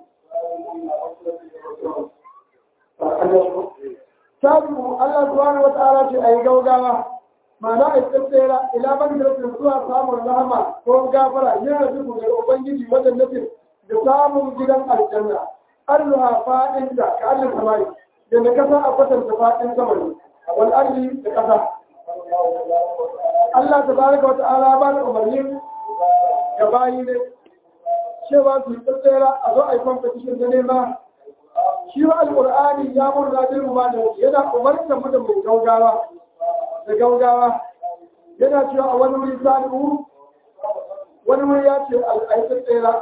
Speaker 2: sabu Allah subhanahu wa ta'ala ce ayi gaugawa ma'ana a tsira ila ban da zuwa samun rahama ko gafara yin rabu da ubangiji wajen nufin da samun gidan aljanna alluha fa'in da ka allin samari da na kasa a kwatanta fa'in samari wal ardi da kasa Allah ta baraka wata ala ba da umarni ga bayi ne cewa su yi tsira a zo a yi competition da nema shi wa alƙur'ani ya murna bin ruwa da yana umarta mu da mai gaugawa da gaugawa yana cewa a wani wuri salihu wani wuri ya ce al'aikar tsira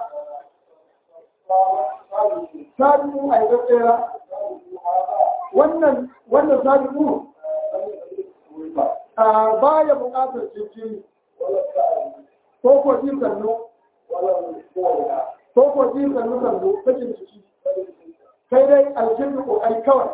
Speaker 2: salihu aikar tsira wannan wannan salihu ba ya buƙatar cikin ko ko ji sannu ko ko ji sannu sannu sakin ciki sai dai aljinnu kokari kawai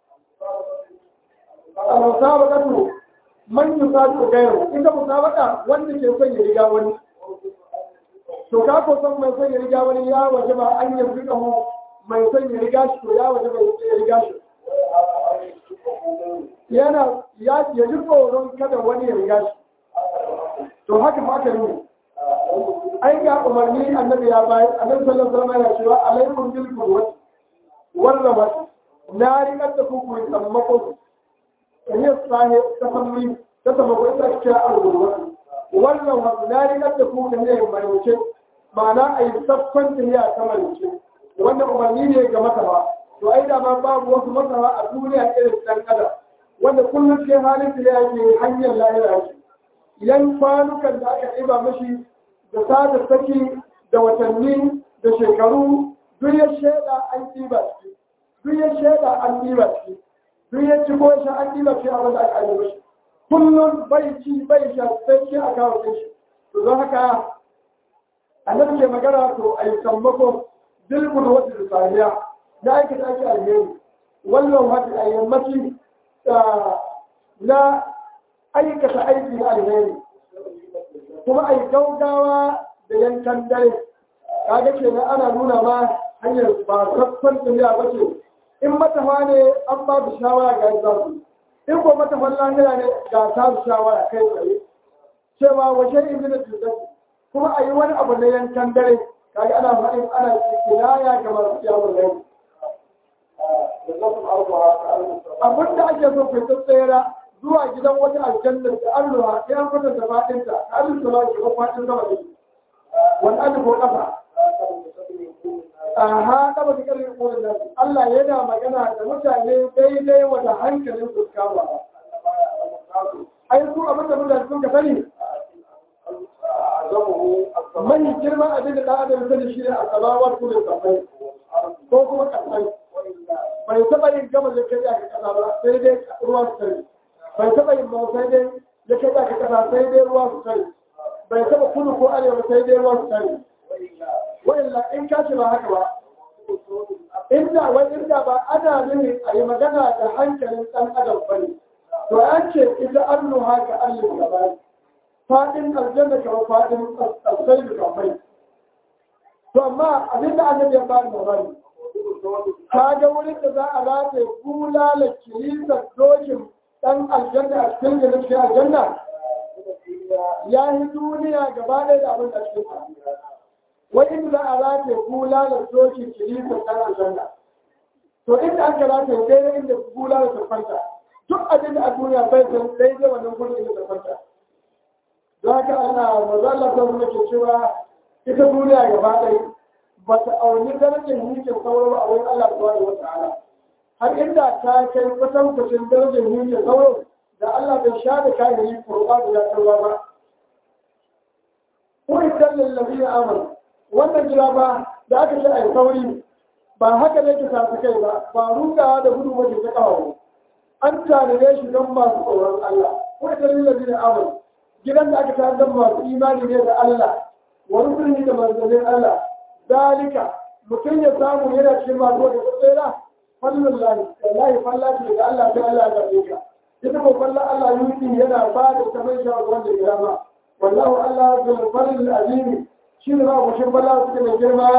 Speaker 2: al-musabaqatu man yusabiqu ghayru inda musabaqa wanda ke son ya riga wani to ka ko san mai son ya riga wani ya waje ba an yi rika mu mai son ya riga shi to ya waje ba ya riga shi yana ya ya ji tsoron kada wani ya riga shi to haka ma aka yi ai ga umarni annabi ya bayar annabi sallallahu alaihi wasallam yana cewa alaikum bil qudwati warrabat na riƙar da kuku yi tsammakon iya sahi ta samri ta sammakon ita ce a rubuwa wannan wasu na riƙar da kuku ne marice ma'ana a yi saffan tafiya ta marice wannan umarni ne ga masara to ai da ma babu wasu masara a duniya irin ɗan adam wanda kullum ke halin da yake hanyar lahira shi idan kwanukan da aka ɗiba mashi da sada saki da watanni da shekaru duk ya shaida an ɗiba shi duk ya shaida an ɗiba shi duk ya ci ko shi an ɗiba shi abin da aka yi mashi kullum bai ci bai sha sai shi a kawo shi to don haka annabi ke magana to a yi sammako dilbul wata da saniya na aikata ake alheri wannan wata a yammaci na aikata aiki na alheri kuma a yi gaugawa da yankan dare kaga kenan ana nuna ma hanyar ba saffan tafiya ba ce in matafa ne an ba su shawara ga za su in ko matafan lahira ne ga ta su shawara kai tsaye cewa wace in da cutar kuma a yi wani abu na yankan dare kaga ana faɗin ana kinaya ga masu yawon rai abin da ake so ku tsera zuwa gidan wata aljannar da an ruwa ya an fata da faɗinta ta alin su ba ke ko faɗin sama da wani an ko ƙasa aha ɗaba da ƙarfin ƙorin nan Allah yana magana da mutane daidai wata hankalin su kama ai su abin da mutane sun ka sani mai girman abin da ɗan adam sani shi ne a samawar kudin kafai ko kuma kasai bai taɓa yin gama da kai aka kasa ba sai dai ruwa su sani bai taɓa yin ba sai dai ya kai aka kasa sai dai ruwa su sani bai taɓa kudu ko arewa sai dai ruwa su sani wa'illa in ka ce ba haka ba inda wai inda ba ana nuni a yi magana da hankalin ɗan adam ba ne to an ce ita an nuha ga allin gaba faɗin aljanna kamar faɗin alsai da kamai to amma abinda annabi ya bani mamaki ka ga wurin da za a rataye bulala kilisar dokin ɗan aljanna a cikin da cikin aljanna ya yi duniya gaba ɗaya da abin da cikin wai inda za a rataye bulala dokin kilisar ɗan aljanna to inda aka rataye daidai inda bulala ta kwanta duk abin da a duniya bai san daidai wannan gurin inda ta kwanta don haka ana mazalla ta zama ke cewa ita duniya gaba ɗaya ba ta auni darajar hikin sauro a wurin Allah subhanahu wa ta'ala har inda ta kai kusan kusan darajar hikin sauro da Allah bai sha da kayan yi kurba da ya tarwa ba ko idan lallabi ya amur wannan jira ba da aka ce a yi sauri ba haka ne ki tafi kai ba ba rugawa da gudu wajen ta kawo an tanade shi don masu tsoron Allah ko idan lallabi ya amur gidan da aka tare da masu imani ne da Allah wani birni da manzannin Allah dalika mutum ya samu yana cikin masu wata tsera fallon lahi wallahi falla ce da Allah sai Allah ya zabe ka ita ko falla Allah yuti yana ba da ta mai shawar wanda ya rama wallahu Allah bil fadl azim shi ne ba ku shin falla suke mai girma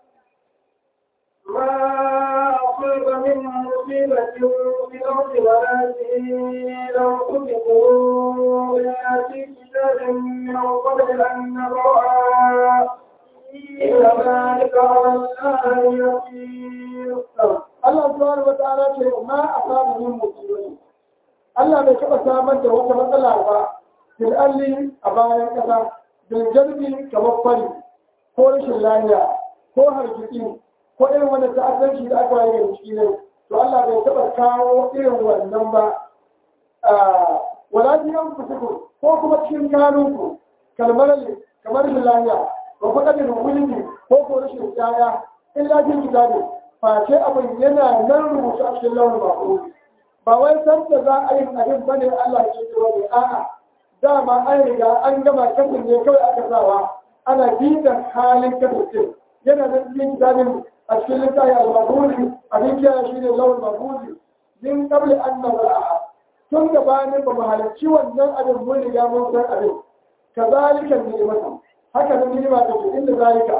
Speaker 1: ما أصاب من مصيبة في الأرض ولا في أنفسكم إلا في كتاب من قبل أن نبرأها إن ذلك على الله يسير
Speaker 2: Allah subhanahu wa ta'ala ce ma asabu min musibati Allah bai taɓa samar da wata matsala ba fil alli a bayan ƙasa bil jalbi kamar fari ko rashin lafiya ko hargitsi ko irin wanda ta'addanci da aka yi ciki ne to Allah bai taɓa kawo irin wannan ba wala biyan kusuku ko kuma cikin kanunku kalmar kamar rashin lafiya ba ku ɗaga wulini ko ko rashin tsaya illa jin kitabi face abin yana nan rubutu a cikin launin bako ba wai san da za a yi abin bane Allah ya ce ne a'a dama an riga an gama kasin ne kawai aka sawa ana bitan halin kasin yana nan cikin kitabin a cikin littafi al-mabudi abin kiyaye shi ne launin mabudi min qabli an nawra'a tun gabanin ba mu halarci wannan abin mun riga mun san abin kazalika ni'matu haka nan ni'ima take inda zalika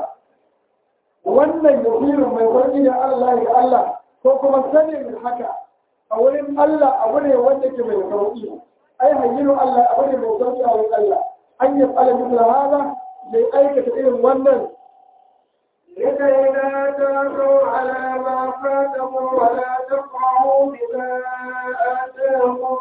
Speaker 2: wannan yasirin mai sauƙi da Allah ga Allah ko kuma sanin haka a wurin Allah abu ne wanda ke mai sauƙi ai hayyinu Allah abu ne mai sauƙi a wurin Allah an yi tsala misal hada mai aikata irin wannan
Speaker 1: لكي لا تأسوا على ما فاتكم ولا تفرحوا بما آتاكم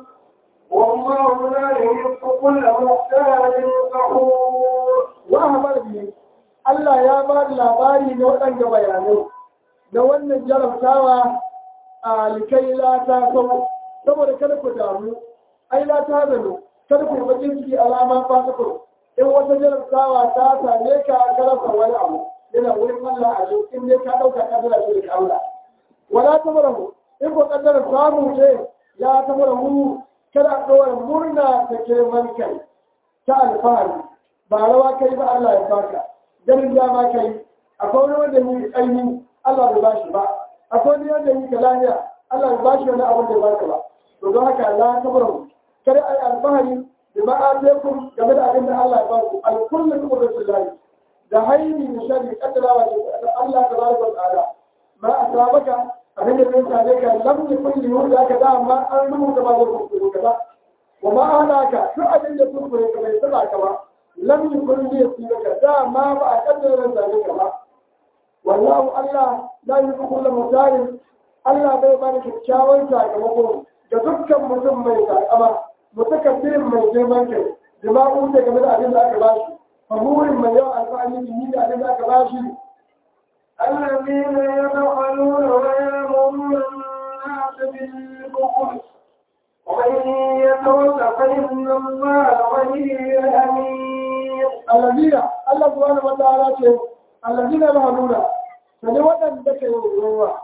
Speaker 1: والله لا يحب كل مختال فخور
Speaker 2: wa hamar biyu Allah ya ba da labari na waɗanda bayanai na wannan jarabtawa a likai lata sau saboda kada ku damu ai lata zano kada ku bakin ciki alama fatakun in wata jarabtawa ta same ka ka rasa wani abu yana wurin Allah a shi in dai ka ɗauka kaddara shi da Allah wala ta marahu in ko kaddara samu ce ya ta marahu kada a ɗora murna ta girman kai ta alfahari ba rawa kai ba Allah ya baka ganin dama kai akwai wani wanda yi aini Allah bai bashi ba akwai wani wanda yi kalaniya Allah bai bashi wani abin da baka ba to don haka Allah ta bar kada ai alfahari da ma ataikum game da abin da Allah ya baku alkullu qudratullahi da haini da shari kaddarawa ce Allah tabaraka wa ta'ala ma asabaka abin da zai same ka lam yakun li yuda ka da ma an rubuta ba da kuskure ka ba wa ma alaka duk abin da kuskure ka bai saba ka ba lam yakun li yusibaka da ma ba a kaddara zane ka ba wallahu Allah la yuhibbu kulla mutarin Allah bai bani kyakkyawan sakamako ga dukkan mutum mai takama mutakabbirin mai girman kai jima'u da game da abin da aka bashi fahurin mai yawan alfahari ni da abin da aka bashi
Speaker 1: الذين يبخلون ويأمرون الناس بالبخل ومن يتول فإن الله غني حميد
Speaker 2: allazina Allah subhanahu wa ta'ala ce allazina mahaluna sani waɗanda ke yin ruwa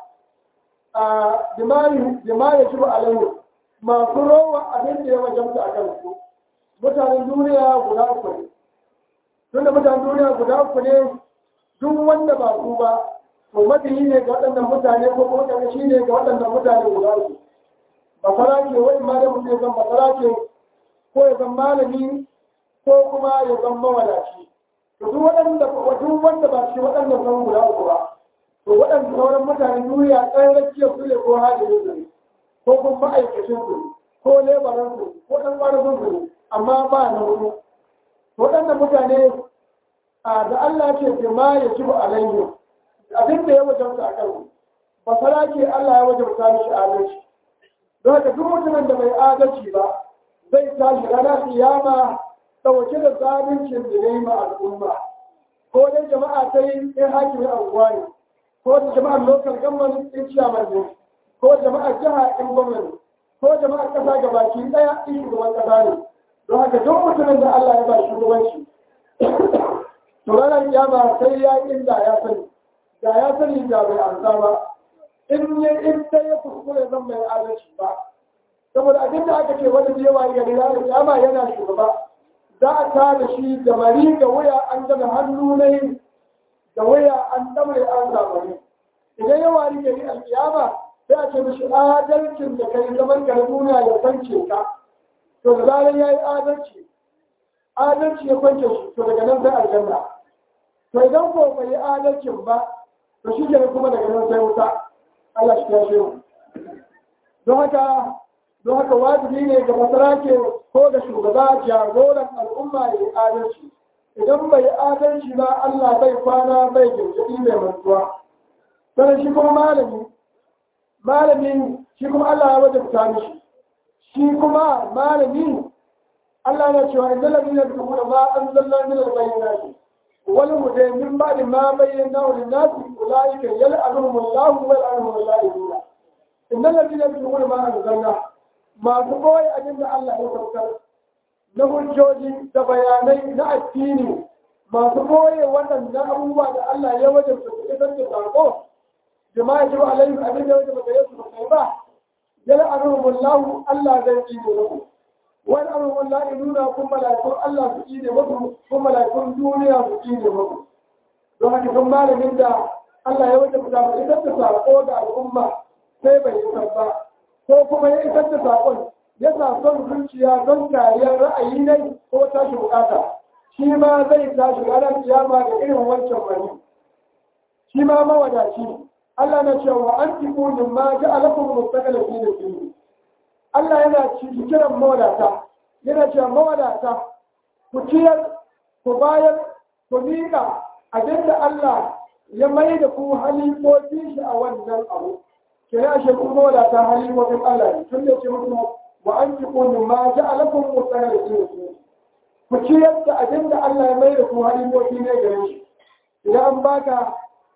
Speaker 2: a jimari jimari shi alayhi masu rowa abin da ya wajabta a kansu mutanen duniya guda uku ne tun da mutanen duniya guda uku ne duk wanda ba su ba to mabiyi ne ga waɗannan mutane ko kuma mutane shi ne ga waɗannan mutane guda uku basara ke wani ma da mutum ya zan basara ke ko ya zan malami ko kuma ya zan mawadaci to duk waɗanda duk wanda ba shi waɗannan san guda uku ba to waɗanda sauran mutanen duniya ɗan rakiyar su ne ko hajjin su ne ko kuma ma'aikacin su ne ko lebaran su ko ɗan ƙwararrun su ne amma ba na hudu waɗannan mutane a da Allah ce ke ma ya ci alayhi abin da ya wajabta a kansu ba fara ke Allah ya wajabta mishi adalci don haka duk mutumin da bai adalci ba zai tashi ranar kiyama ɗauke da zaluncin da ya yi ma al'umma ko dai jama'a ta yi in hakimin anguwa ne ko da jama'ar lokal gamman in ciyaman ne ko jama'ar jiha in gwamnati ko jama'ar ƙasa ga baki ɗaya in shugaban ƙasa ne don haka duk mutumin da Allah ya ba shugabanci to ranar kiyama sai ya yi inda ya sani da ya sani da bai ansa ba in ya in dai ya kuskure zan mai adalci ba saboda abin da aka ce wani da yawa ga ranar kiyama yana shugaba za a ta da shi da mari ga wuya an gama hannu ne da wuya an damre an zamani idan ya wari gari alƙiyama sai a ce mishi adalcin da kai zaman ka na duniya ya kwance ka to da zarar ya yi adalci adalci ya kwance shi to daga nan sai aljanna to idan ko bai yi adalcin ba to shi ke kuma daga nan sai wuta Allah shi ya mu don haka don haka wajibi ne ga masarake ko da shugaba jagoran al'umma ya yi adalci idan bai adalci ba Allah bai kwana bai girgidi mai mantuwa sannan shi kuma malami malami shi kuma Allah ya wajabta mishi shi kuma malami Allah na cewa inda ladina yadkhuluna ma anzalna min al-bayyinati wal huda min ba'di ma bayyana lin-nasi ulaika yal'anuhum Allah wa yal'anuhum al-la'inuna inda ladina yadkhuluna ma anzalna masu koyi abin da Allah ya saukar na hujjoji da bayanai na addini masu koye waɗannan abubuwa da Allah ya wajen su isar da sako jama'a ji alaihi abin da wajen ba su kai ba jala anhumullahu Allah zai yi ne muku wani anhumullahu nuna kun malakun Allah su yi ne muku kun malakun duniya su yi ne muku don haka kun malamin da Allah ya wajen da isar da sako ga al'umma sai bai isar ba ko kuma ya isar da sakon ya sa son zuciya don kariyar ra'ayi ne ko tashi bukata shi ma zai tashi ranar kiyama da irin wancan bane shi ma mawadaci Allah na cewa an fi kunin ma ji alakun mustakala fi da fi Allah yana ci kiran mawadata yana cewa mawadata ku ciyar ku bayar ku miƙa abinda Allah ya mai da ku halifofi shi a wannan abu ke ya shi kuma mawadata halifofin Allah ne tun da ce mutum wa an fi kunin ma ji alakun mustakala fi da fi ku ciyar da abinda Allah ya mai da ku halifofi ne gare shi idan an baka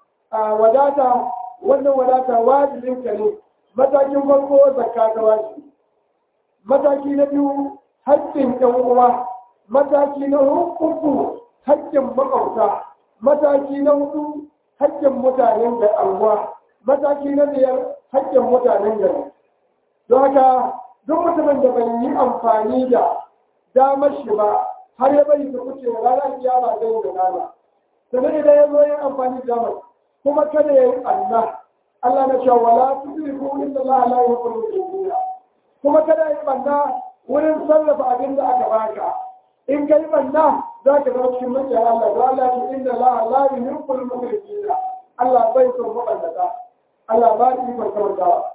Speaker 2: wadata wannan wadata wajibin ka ne matakin farko zakka ta wajibi mataki na biyu haƙƙin ɗan uwa mataki na uku haƙƙin maƙwabta mataki na hudu haƙƙin mutanen da anguwa mataki na biyar haƙƙin mutanen gari don haka duk mutumin da bai yi amfani da damar shi ba har ya bari ta kuce ranar kiyama zai yi da nama sannan idan ya zo yin amfani da damar kuma kada ya yi Allah Allah na cewa wala tudriku inna Allah la yuhibbu al kuma kada ya yi banna wurin sarrafa abin da aka baka in ka yi banna za ka zama cikin mutane Allah da Allah ce inna Allah la yuhibbu al Allah bai son mabannata Allah ba ni ikon kamantawa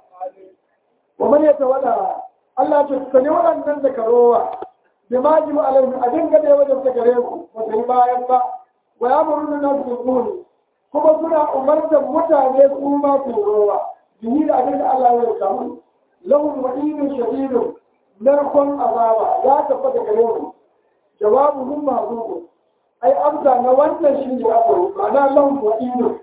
Speaker 2: wa man yatawalla Allah ce sani waɗannan da karowa bi ma ji alaihim abin gada ya wajen ta gare ku ba ta yi bayan ba wa ya muruna nasu bil kuma suna umartar mutane su ma su rowa bihi da abin da Allah ya samu lahum wa'idun shadidun narkon azaba ya tabbata gare mu jawabu hum mahzubu ai amsa na wannan shi ne akwai ma'ana lahum wa'idun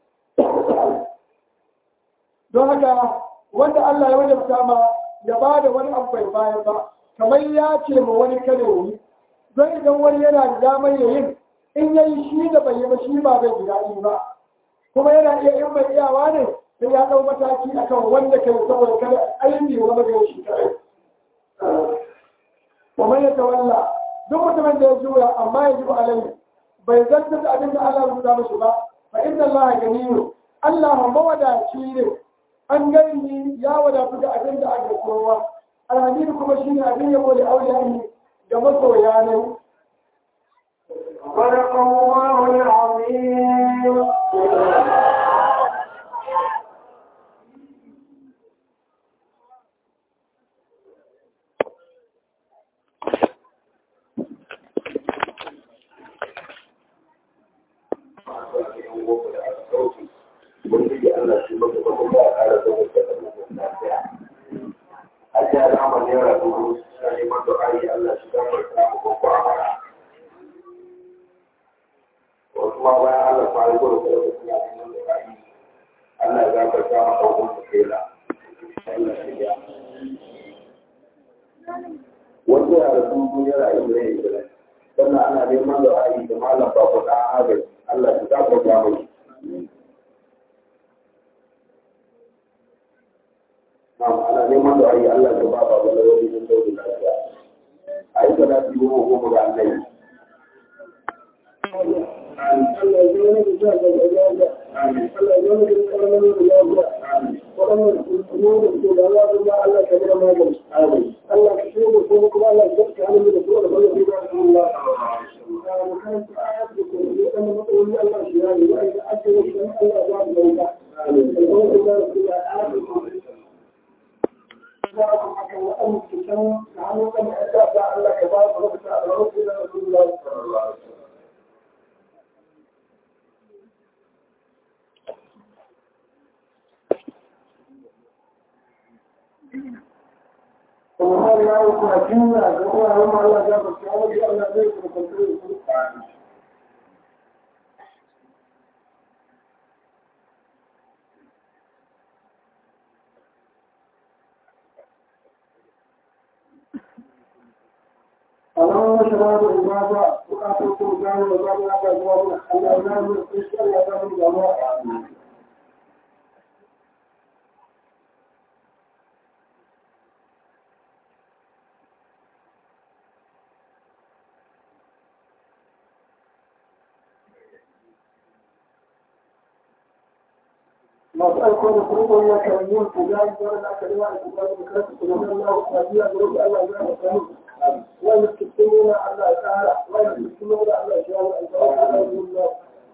Speaker 2: don haka wanda Allah ya wajabta ma ya ba da wani abu bai bayan ba kamar ya ce ma wani kare yi don idan wani yana da damar yayin in yayi shi da bai yi ba shi ba zai ji daɗi ba kuma yana iya in bai iyawa ne sai ya ɗau mataki akan wanda kai saboda kada aini wani ga shi kare kuma ya tawalla duk mutumin da ya juya amma ya ji ba alai bai zartar da abin da Allah ya rubuta mishi ba fa inna Allah ganiyyu Allah mawadaci ne an gani ya wadatu da abin da aka kowa alhamidu kuma shine abin yabo da aure ga masoya ne
Speaker 1: صدق الله العظيم
Speaker 3: wanda ya rasu duniyar a ibrahim ibrahim sannan ana neman da ra'ayi da malam ba ku ɗan agaji Allah shi ta kwata mai Na'am ana neman da ra'ayi Allah ya ba ba wani wani don dauri lafiya a yi sana fi goma goma ga Allah
Speaker 2: Allah ya zama da Allah ya yi karamin da lafiya waɗannan kuma da ke da Allah da Allah ka gina magani Allah ka shi da kuma kuma Allah ya ka halin da kuma da Allah ya ga Allah mu kan ta ayat da kuma da wannan matsayi Allah shi ya yi wa da ake yi dan Allah ya ba mu da amin Allah ya ku ya ayat da kuma da aka wa an ki san da hannun da da Allah ka ba mu da Allah ya Rasulullah sallallahu alaihi wasallam kuma har ya yi kuma jinya da kuma har ma Allah ya ba shi wani Allah zai kuma kwantar da su Allah ya shaba da ibada bukatun su gano da babu haka zuwa mana Allah ya yi da shi Allah ya yi da mu masu aiko da kuma ya kan yin kujari da wanda aka rima a kujari da kansu kuma zan lawo kajiya da rufe Allah ya ba sani wanda ke cikin Allah ya kara wanda ke cikin Allah ya shawo albarka da Allah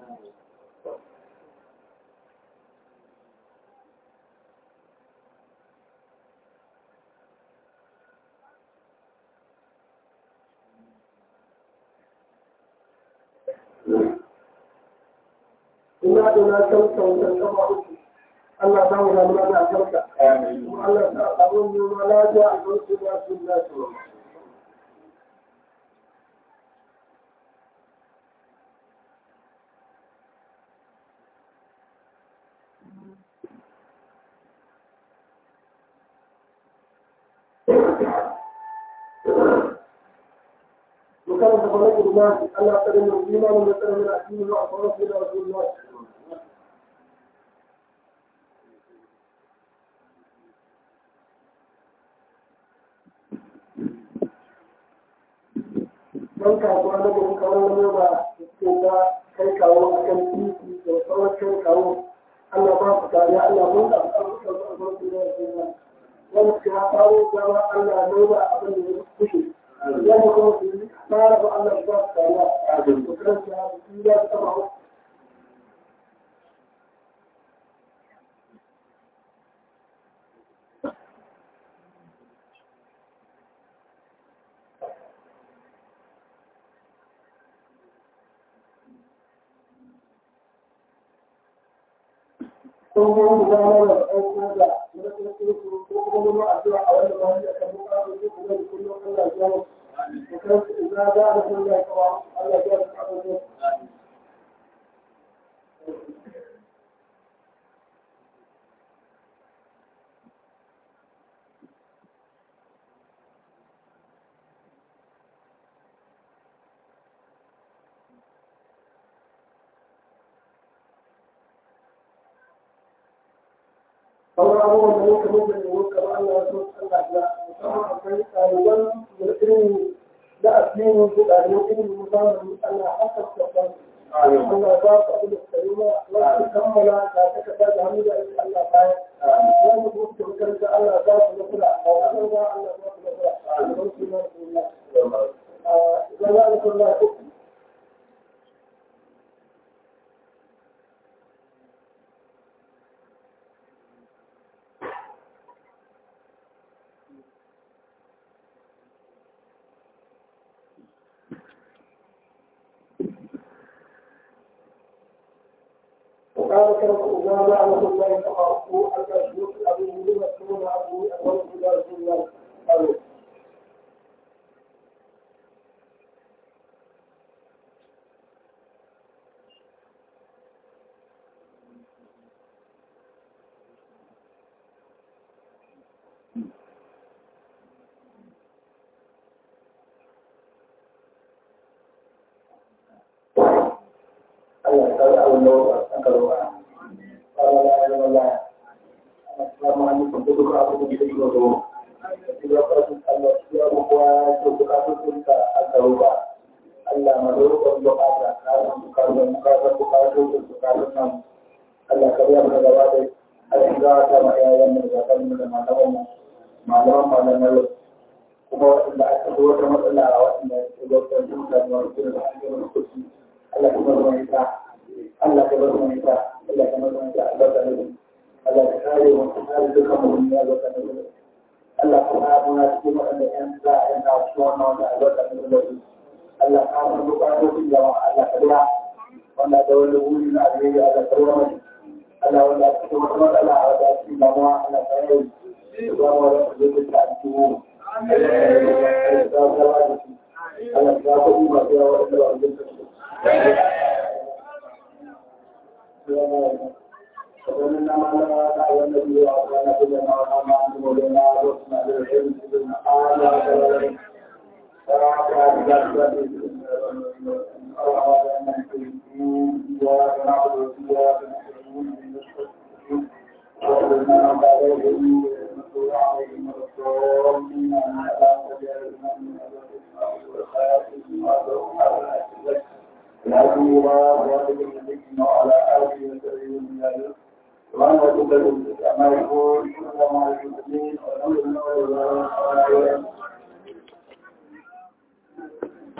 Speaker 2: ina da na kyauta wajen kama uku Allah ta wuga mana da albarka kuma Allah ta abun noma lafiya a kan su ba su lafiya وكان تبارك الله الله تعالى من الإيمان ومثلا من الدين وأصحابه إلى رسول الله don kasuwa na gari kawo wani ba ke ta kai kawo a kan titi da tsawon kai kawo Allah ba su kariya Allah mun da abubuwan da abubuwan da ya ce wani ke kawo dama Allah ne ba abin da ya kushe yana kuma su yi fara ba Allah ba su kariya a cikin karanta su ya taba sun yi gudanar da aiki da mulkin kirki ko kuma nuna addu'a a wanda ba shi akan bukatu ko kuma da kullum Allah ya yi da kansu idan za a sun da kawo Allah ya yi abin da sauran abubuwan da muka muka ne muka ba Allah ya so Allah ya musamman akwai ɗaliban da irin da addini ko ɗaliban irin musamman Allah haka ta san Allah ba su abin da suka yi ma wasu kammala da ta kasa da hannu da ake Allah baya wani kuma suka makaranta Allah ba su na kula a wannan ba Allah ba su na kula a gaban su na duniya idan za a kula uku وقال كرم إذا ما أمر الله فقرأوا أن يشرك أبي لما تكون أبي أول إلى رسول الله أبي Allah ya kawo abin da wasu aka roƙa. Allah ya yi wala. Assalamu alaikum da duka abin da ke da zo. Ina fatan Allah ya yi kowa ya ce bukatun sun ka aka roƙa. Allah ma da roƙon bukata, na san bukatun bukatun bukatun bukatun nan.
Speaker 3: Allah ka biya mana gaba da Allah ka ta ma yayan mu da kan mu da malaman mu malaman malaman kuma wanda aka zo wata matsala a wanda ya zo ta duka da wani da ake wani kuci Allah ka bar mu ita Allah ka bar mu ita Allah ka bar mu ita Allah ka bar mu Allah ka kare mu ka kare dukkan mu ya zo ka da Allah ka ba mu na cikin wanda yan za a yana cikin wannan wanda a zo ka da Allah ka bar mu ba mu jama'a Allah ka biya wanda da wani wuri na alheri Allah ka bar mu Allah wanda a cikin wata matsala a wata cikin damuwa Allah ka yi ba mu wanda ka zo ka a cikin mu Allah ya kuɗi masu yawa wanda ba a jinta su. ومن ما لا تعلم به وكان كل ما قام عنه ولنا رسنا للعلم بما قال وإياك نعبد وإياك نستعين وإنا عليهم المسؤول عليهم الضالين وعلى آله وسلم وأنا أتبع ما يقول وما يقول